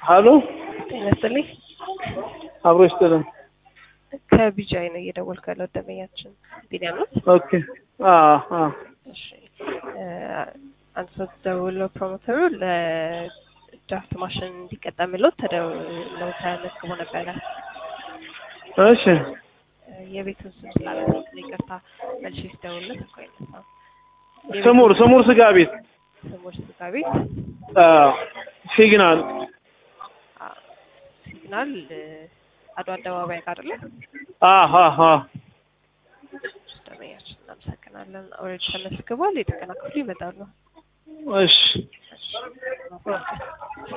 ሀሎ ጤና ይስጥልኝ። አብሮ ይስጥልን። ከቢጃይ ነው እየደወልኩ ያለው ደንበኛችን ቢኒያም ነው። ኦኬ አዎ አዎ እሺ እ አንድ ሰው ደውሎ ፕሮሞተሩ ለድራፍት ማሽን እንዲቀጠምሎት ተደውለው ተመዝግቦ ነበረ። እሺ እ የቤቱን ስም ስላላወቅ ይቅርታ መልሼ ስደውልለት እኮ አይነሳም። ስሙር ስሙር ስጋ ቤት ስሞች ስጋ ቤት አዎ ሲግናል አ፣ ሲግናል እ፣ አድዋ አደባባይ ጋር አይደለ? አዎ አዎ አዎ ደንበኛችን እናመሰግናለን። ኦልሬዲ ተመዝግቧል። የጥገና ክፍሉ ይመጣሉ። እሺ እሺ